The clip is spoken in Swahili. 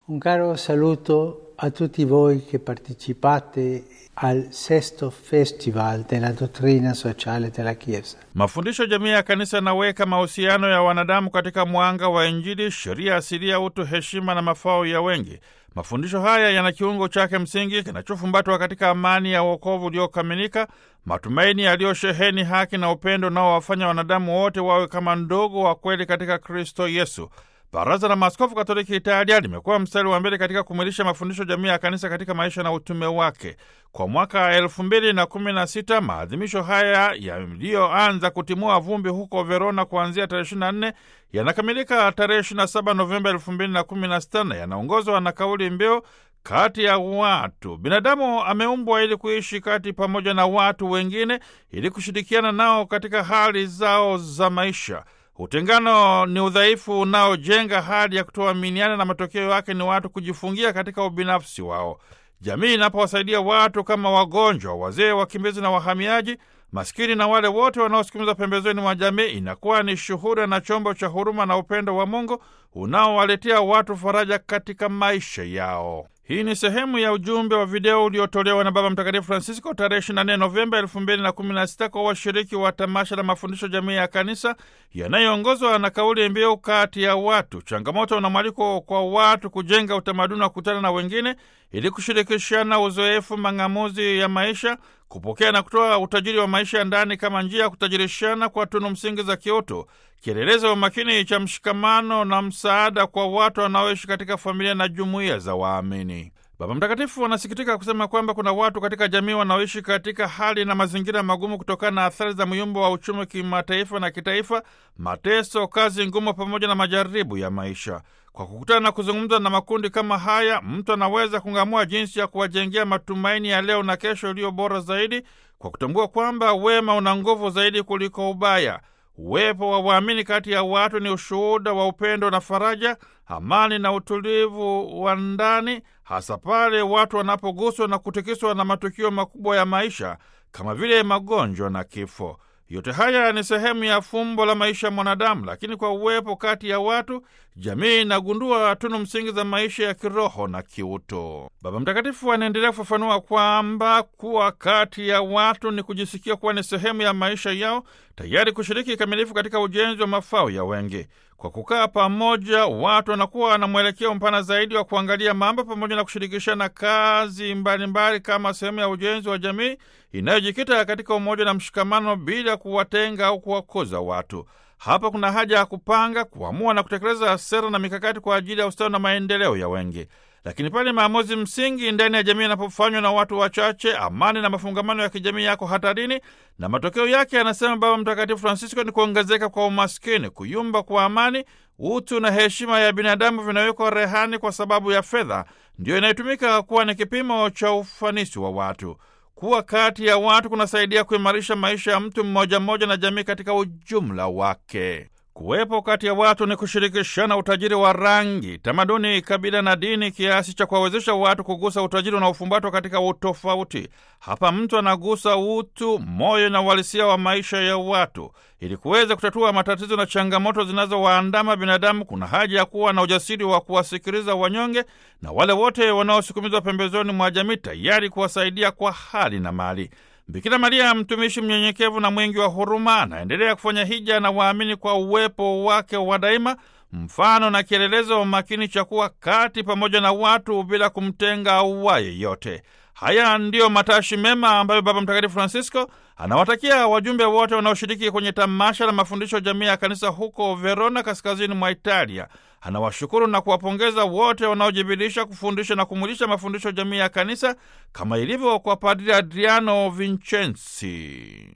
Un caro saluto a tutti voi che partecipate al sesto festival della dottrina sociale della Chiesa. Mafundisho jamii ya kanisa yanaweka mahusiano ya wanadamu katika mwanga wa Injili, sheria asilia, utu, heshima na mafao ya wengi. Mafundisho haya yana kiungo chake msingi kinachofumbatwa katika amani ya wokovu uliokamilika, matumaini yaliyosheheni haki na upendo unaowafanya wanadamu wote wawe kama ndogo wa kweli katika Kristo Yesu. Baraza la Maaskofu Katoliki Italia limekuwa mstari wa mbele katika kumwilisha mafundisho jamii ya kanisa katika maisha na utume wake. Kwa mwaka elfu mbili na kumi na sita maadhimisho haya yaliyoanza kutimua vumbi huko Verona kuanzia tarehe 24 yanakamilika tarehe 27 Novemba elfu mbili na kumi na sita na yanaongozwa na kauli mbiu kati ya watu. Binadamu ameumbwa ili kuishi kati pamoja na watu wengine, ili kushirikiana nao katika hali zao za maisha. Utengano ni udhaifu unaojenga hali ya kutoaminiana na matokeo yake ni watu kujifungia katika ubinafsi wao. Jamii inapowasaidia watu kama wagonjwa, wazee, wakimbizi na wahamiaji, maskini na wale wote wanaosukumizwa pembezoni mwa jamii, inakuwa ni shuhuda na chombo cha huruma na upendo wa Mungu unaowaletea watu faraja katika maisha yao. Hii ni sehemu ya ujumbe wa video uliotolewa na Baba Mtakatifu Francisco tarehe 24 Novemba 2016 kwa washiriki wa tamasha la mafundisho jamii ya kanisa yanayoongozwa na kauli mbiu kati ya watu, changamoto na mwaliko kwa watu kujenga utamaduni wa kukutana na wengine ili kushirikishana uzoefu, mang'amuzi ya maisha, kupokea na kutoa utajiri wa maisha ya ndani kama njia ya kutajirishana kwa tunu msingi za kiutu, kielelezo wa makini cha mshikamano na msaada kwa watu wanaoishi katika familia na jumuiya za waamini. Baba Mtakatifu anasikitika kusema kwamba kuna watu katika jamii wanaoishi katika hali na mazingira magumu kutokana na athari za myumbo wa uchumi kimataifa na kitaifa, mateso, kazi ngumu, pamoja na majaribu ya maisha. Kwa kukutana na kuzungumza na makundi kama haya, mtu anaweza kung'amua jinsi ya kuwajengea matumaini ya leo na kesho iliyo bora zaidi, kwa kutambua kwamba wema una nguvu zaidi kuliko ubaya. Uwepo wa waamini kati ya watu ni ushuhuda wa upendo na faraja, amani na utulivu wa ndani, hasa pale watu wanapoguswa na kutikiswa na matukio makubwa ya maisha kama vile magonjwa na kifo. Yote haya ni sehemu ya fumbo la maisha ya mwanadamu, lakini kwa uwepo kati ya watu, jamii inagundua tunu msingi za maisha ya kiroho na kiutu. Baba Mtakatifu anaendelea kufafanua kwamba kuwa kati ya watu ni kujisikia kuwa ni sehemu ya maisha yao, tayari kushiriki kikamilifu katika ujenzi wa mafao ya wengi. Kwa kukaa pamoja, watu wanakuwa na mwelekeo mpana zaidi wa kuangalia mambo pamoja na kushirikishana kazi mbalimbali mbali kama sehemu ya ujenzi wa jamii inayojikita katika umoja na mshikamano bila kuwatenga au kuwakoza watu. Hapa kuna haja ya kupanga, kuamua na kutekeleza sera na mikakati kwa ajili ya ustawi na maendeleo ya wengi. Lakini pale maamuzi msingi ndani ya jamii yanapofanywa na watu wachache, amani na mafungamano ya kijamii yako hatarini, na matokeo yake, anasema Baba Mtakatifu Francisco, ni kuongezeka kwa umaskini, kuyumba kwa amani, utu na heshima ya binadamu vinawekwa rehani kwa sababu ya fedha, ndiyo inayotumika kuwa ni kipimo cha ufanisi wa watu. Kuwa kati ya watu kunasaidia kuimarisha maisha ya mtu mmoja mmoja na jamii katika ujumla wake. Kuwepo kati ya watu ni kushirikishana utajiri wa rangi, tamaduni, kabila na dini, kiasi cha kuwawezesha watu kugusa utajiri unaofumbatwa katika utofauti. Hapa mtu anagusa utu, moyo na uhalisia wa maisha ya watu. Ili kuweza kutatua matatizo na changamoto zinazowaandama binadamu, kuna haja ya kuwa na ujasiri wa kuwasikiliza wanyonge na wale wote wanaosukumizwa pembezoni mwa jamii, tayari kuwasaidia kwa hali na mali. Bikira Maria, mtumishi mnyenyekevu na mwingi wa huruma, anaendelea kufanya hija na waamini kwa uwepo wake wa daima, mfano na kielelezo makini cha kuwa kati pamoja na watu bila kumtenga auwaye yote. Haya ndiyo matashi mema ambayo Baba Mtakatifu Francisco anawatakia wajumbe wote wanaoshiriki kwenye tamasha la mafundisho jamii ya kanisa huko Verona, kaskazini mwa Italia. Anawashukuru na kuwapongeza wote wanaojibidiisha kufundisha na kumwilisha mafundisho jamii ya kanisa kama ilivyo kwa Padri Adriano Vincenzi.